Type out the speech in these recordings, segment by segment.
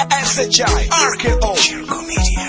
SHI RKO Shirko Media.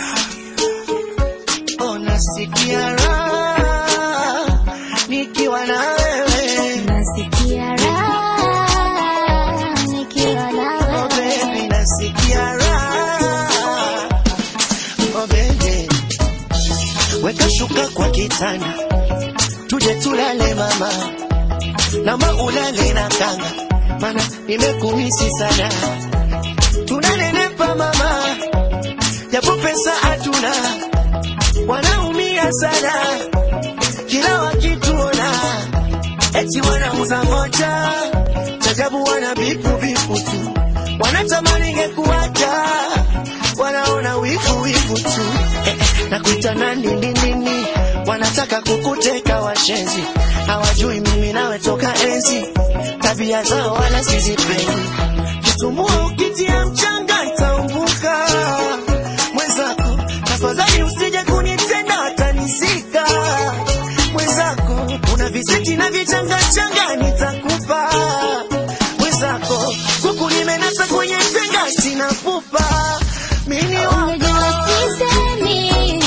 Unasikia raha nikiwa na wewe Nasikia raha nikiwa na oh wewe. baby, nasikia raha oh baby, weka shuka kwa kitanda tuje tulale mama, nama ulale na kanga, mana nimekumisi sana, tunanenepa mama, japo pesa hatuna, wanaumia sana kila wakituona eti wanauza moja chajabu wana bipu bipu tu wanatamani ngekuacha wanaona wivu wivu tu eh, eh, na kuita nani nini nini wanataka kukuteka washenzi hawajui mimi nawe toka enzi tabia zao wala sizipendi kitumbua ukitia mchanga ntaumbuka mwenzako tafadhali usije kunitenda watanizika mwenzako una viseti na vichangachanga nitakupa mwenzako kuku nimenasa kwenye tenga sina pupa mini Unajua sisemi,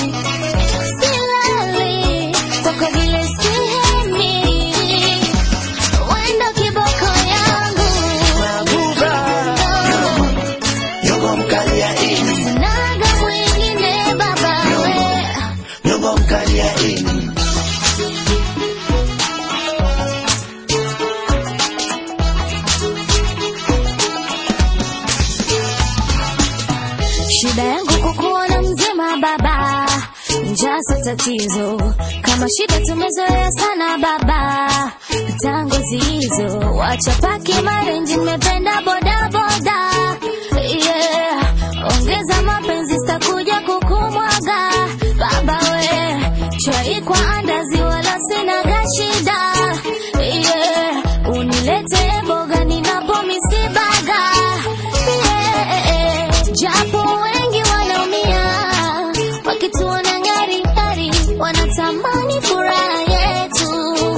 silali, kwako vile sihemi. Wendo kiboko yangu, mabuba yogo mkali ya ini naga mwingine baba we. yogo mkali ya ini Shida yangu kukuona mzima baba, njaa sio tatizo. Kama shida tumezoea sana baba, tangu hizo wacha paki marenji, nimependa boda boda. Yeah, ongeza mapenzi, sitakuja kukumwaga baba we, chai kwa andazi, wala sina shida. Yeah, unilete boga ninapo misibaga yeah, japo wengi wanaumia wakituona ngari ngari, wanatamani furaha yetu,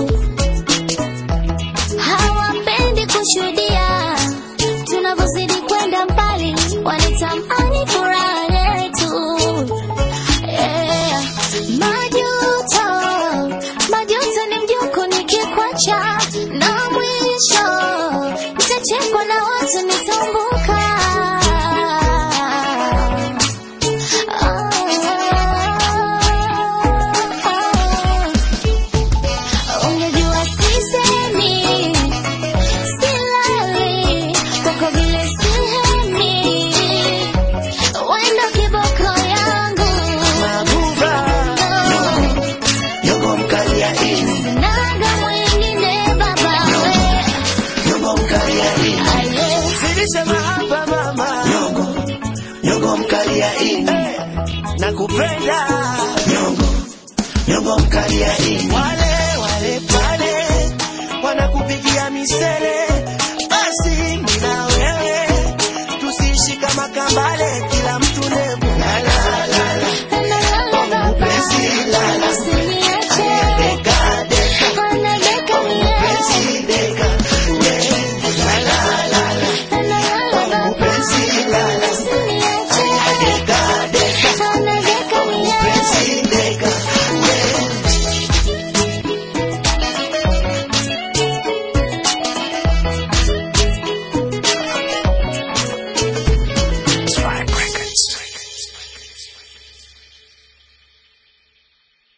hawapendi kushuhudia tunavyozidi kwenda mbali, wanatamani furaha yetu. Yeah. Majuto, majuto ni mjuko nikikwacha, na mwisho nitachekwa na watu nitambuka. Ungejua sisemi, silali, kwako vile sihemi, wendo kiboko yangu mabuba yogo mkali ya ini Naga mwingine baba we, yogo mkali ya ini aye. Zidisha mahaba mama Nyongo Nyongo mkali ya ini hey, Nakupenda Nyongo Nyongo mkali ya ini Wale wale pale Wanakupigia misele Basi mina wewe Tusiishi kama kambale